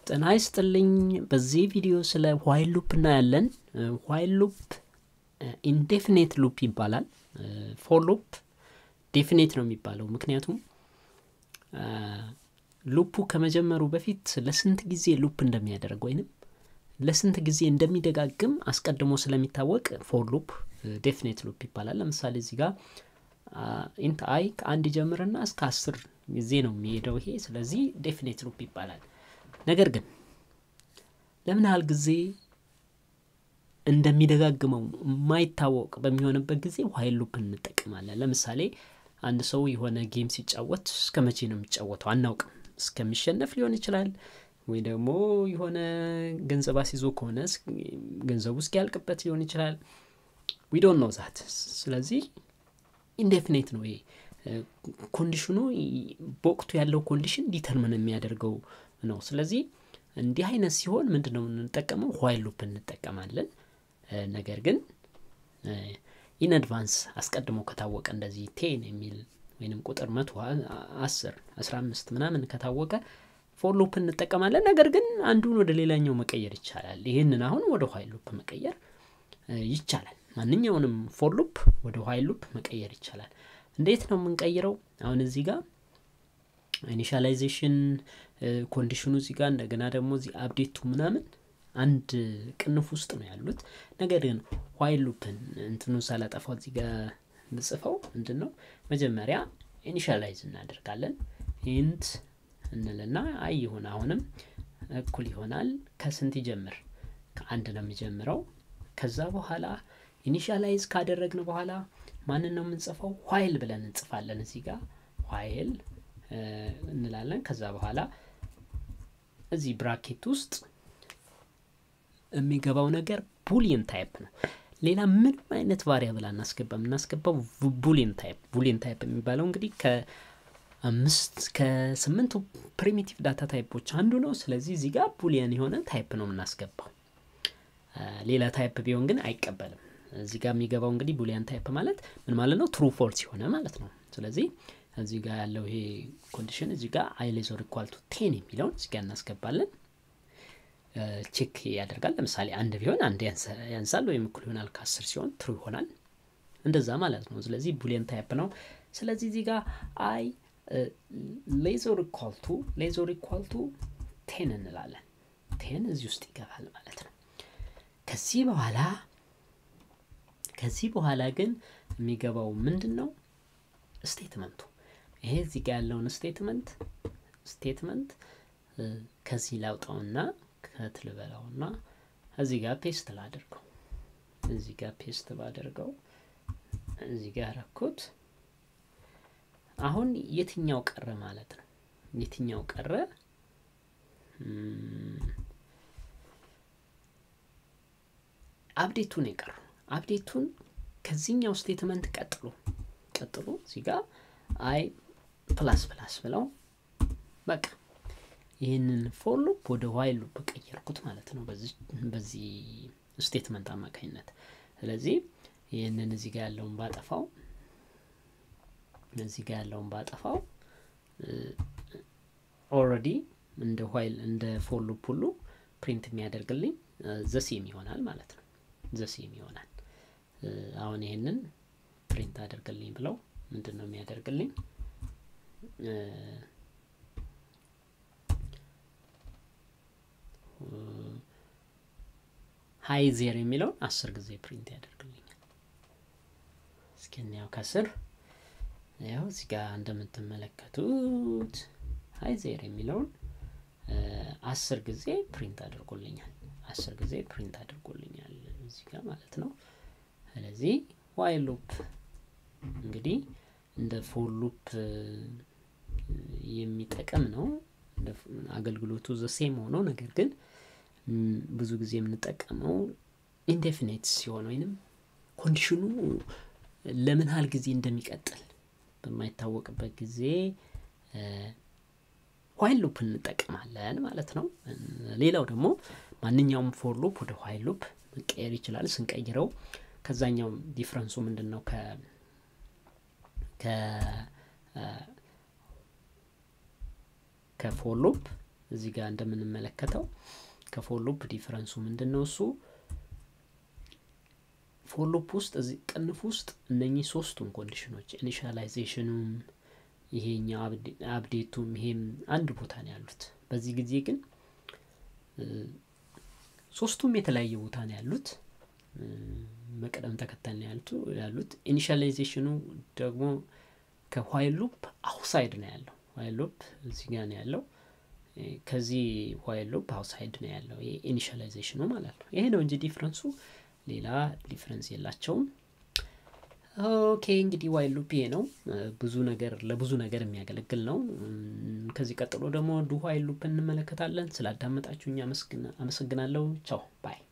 ጤና ይስጥልኝ። በዚህ ቪዲዮ ስለ ዋይል ሉፕ እናያለን። ዋይል ሉፕ ኢንዴፊኔት ሉፕ ይባላል። ፎር ሉፕ ዴፊኔት ነው የሚባለው ምክንያቱም ሉፑ ከመጀመሩ በፊት ለስንት ጊዜ ሉፕ እንደሚያደርግ ወይንም ለስንት ጊዜ እንደሚደጋግም አስቀድሞ ስለሚታወቅ ፎር ሉፕ ዴፊኔት ሉፕ ይባላል። ለምሳሌ እዚህ ጋር ኢንት አይ ከአንድ ጀምርና እስከ አስር ጊዜ ነው የሚሄደው ይሄ። ስለዚህ ዴፊኔት ሉፕ ይባላል። ነገር ግን ለምን ያህል ጊዜ እንደሚደጋግመው የማይታወቅ በሚሆንበት ጊዜ ዋይል ሉፕ እንጠቀማለን። ለምሳሌ አንድ ሰው የሆነ ጌም ሲጫወት እስከ መቼ ነው የሚጫወተው አናውቅም። እስከሚሸነፍ ሊሆን ይችላል ወይ ደግሞ የሆነ ገንዘብ አስይዞ ከሆነ ገንዘቡ እስኪያልቅበት ሊሆን ይችላል። ዊ ዶንት ኖ ዛት። ስለዚህ ኢንዴፊኔት ነው ይሄ ኮንዲሽኑ በወቅቱ ያለው ኮንዲሽን ዲተርምን የሚያደርገው ነው። ስለዚህ እንዲህ አይነት ሲሆን ምንድን ነው የምንጠቀመው? ዋይል ሉፕ እንጠቀማለን። ነገር ግን ኢን አድቫንስ አስቀድሞ ከታወቀ እንደዚህ ቴን የሚል ወይንም ቁጥር መቶ አስር አስራ አምስት ምናምን ከታወቀ ፎር ሉፕ እንጠቀማለን። ነገር ግን አንዱን ወደ ሌላኛው መቀየር ይቻላል። ይህንን አሁን ወደ ዋይል ሉፕ መቀየር ይቻላል። ማንኛውንም ፎር ሉፕ ወደ ዋይል ሉፕ መቀየር ይቻላል። እንዴት ነው የምንቀይረው? አሁን እዚህ ጋር ኢኒሻላይዜሽን ኮንዲሽኑ እዚህ ጋር እንደገና ደግሞ እዚህ አፕዴቱ ምናምን አንድ ቅንፍ ውስጥ ነው ያሉት። ነገር ግን ዋይል ሉፕን እንትኑ ሳላጠፋው እዚህ ጋር ምጽፈው ምንድን ነው መጀመሪያ ኢኒሻላይዝ እናደርጋለን። ኢንት እንልና አይ ይሁን አሁንም እኩል ይሆናል ከስንት ይጀምር? ከአንድ ነው የሚጀምረው። ከዛ በኋላ ኢኒሻላይዝ ካደረግን በኋላ ማንን ነው የምንጽፈው? ዋይል ብለን እንጽፋለን። እዚህ ጋር ዋይል እንላለን። ከዛ በኋላ እዚህ ብራኬት ውስጥ የሚገባው ነገር ቡሊየን ታይፕ ነው። ሌላ ምንም አይነት ቫሪያብል አናስገባ። የምናስገባው ቡሊየን ታይፕ። ቡሊየን ታይፕ የሚባለው እንግዲህ ከአምስት ከስምንቱ ፕሪሚቲቭ ዳታ ታይፖች አንዱ ነው። ስለዚህ እዚህ ጋር ቡሊየን የሆነ ታይፕ ነው የምናስገባው። ሌላ ታይፕ ቢሆን ግን አይቀበልም። እዚህ ጋር የሚገባው እንግዲህ ቡሊያን ታይፕ ማለት ምን ማለት ነው? ትሩ ፎልስ የሆነ ማለት ነው። ስለዚህ እዚህ ጋር ያለው ይሄ ኮንዲሽን እዚህ ጋር አይ ሌዘር ኢኳል ቱ ቴን የሚለውን እዚህ ጋር እናስገባለን። ቼክ ያደርጋል። ለምሳሌ አንድ ቢሆን አንድ ያንሳል ወይም እኩል ይሆናል ከአስር ሲሆን ትሩ ይሆናል። እንደዛ ማለት ነው። ስለዚህ ቡሊየን ታይፕ ነው። ስለዚህ እዚህ ጋር አይ ሌዘር ኢኳል ቱ ሌዘር ኢኳል ቱ ቴን እንላለን። ቴን እዚህ ውስጥ ይገባል ማለት ነው። ከዚህ በኋላ ከዚህ በኋላ ግን የሚገባው ምንድን ነው? ስቴትመንቱ ይሄ እዚህ ጋር ያለውን ስቴትመንት ስቴትመንት ከዚህ ላውጣውና ከትልበላውና እዚህ ጋር ፔስት ላደርገው እዚህ ጋር ፔስት ባደርገው እዚህ ጋር ያረኩት አሁን የትኛው ቀረ ማለት ነው? የትኛው ቀረ? አፕዴቱን የቀሩ አፕዴቱን ከዚህኛው ስቴትመንት ቀጥሎ ቀጥሎ እዚህ ጋር አይ ፕላስ ፕላስ ብለው በቃ ይህንን ፎር ሉፕ ወደ ዋይል ሉፕ ቀየርኩት ማለት ነው በዚህ ስቴትመንት አማካኝነት። ስለዚህ ይህንን እዚህ ጋር ያለውን ባጠፋው እዚህ ጋር ያለውን ባጠፋው ኦልሬዲ እንደ ዋይል እንደ ፎር ሉፕ ሁሉ ፕሪንት የሚያደርግልኝ ዘሴም ይሆናል ማለት ነው። ዘሴም ይሆናል። አሁን ይሄንን ፕሪንት አደርግልኝ ብለው ምንድን ነው የሚያደርግልኝ? ሀይ ዜር የሚለውን አስር ጊዜ ፕሪንት ያደርግልኛል። እስኪ እንያው ከስር ያው እዚህ ጋር እንደምትመለከቱት ሀይ ዜር የሚለውን አስር ጊዜ ፕሪንት አድርጎልኛል። አስር ጊዜ ፕሪንት አድርጎልኛል እዚህ ጋር ማለት ነው። ስለዚህ ዋይል ሉፕ እንግዲህ እንደ ፎር ሉፕ የሚጠቀም ነው። አገልግሎቱ ዘሴም ሆኖ ነገር ግን ብዙ ጊዜ የምንጠቀመው ኢንዴፊኔት ሲሆን ወይንም ኮንዲሽኑ ለምን ያህል ጊዜ እንደሚቀጥል በማይታወቅበት ጊዜ ዋይል ሉፕ እንጠቀማለን ማለት ነው። ሌላው ደግሞ ማንኛውም ፎር ሉፕ ወደ ዋይል ሉፕ መቀየር ይችላል። ስንቀይረው ከዛኛው ዲፍረንሱ ምንድን ነው? ከ ከፎር ሉፕ እዚህ ጋር እንደምንመለከተው ከፎር ሉፕ ዲፍረንሱ ምንድን ነው? እሱ ፎር ሉፕ ውስጥ እዚህ ቅንፍ ውስጥ እነኚህ ሶስቱም ኮንዲሽኖች ኢኒሻላይዜሽኑም ይሄኛው አፕዴቱም ይሄም አንድ ቦታ ነው ያሉት። በዚህ ጊዜ ግን ሶስቱም የተለያየ ቦታ ነው ያሉት። መቅደም ተከተል ነው ያሉት ያሉት ኢኒሻላይዜሽኑ ደግሞ ከዋይል ሉፕ አውሳይድ ነው ያለው። ዋይል ሉፕ እዚህ ጋር ነው ያለው። ከዚህ ዋይል ሉፕ አውሳይድ ነው ያለው ኢኒሻላይዜሽኑ ማለት ነው። ይሄ ነው እንጂ ዲፍረንሱ ሌላ ዲፍረንስ የላቸውም። ኦኬ እንግዲህ ዋይል ሉፕ ይሄ ነው። ብዙ ነገር ለብዙ ነገር የሚያገለግል ነው። ከዚህ ቀጥሎ ደግሞ ዱ ዋይል ሉፕ እንመለከታለን። ስላዳመጣችሁኝ አመሰግናለሁ። ቻው ባይ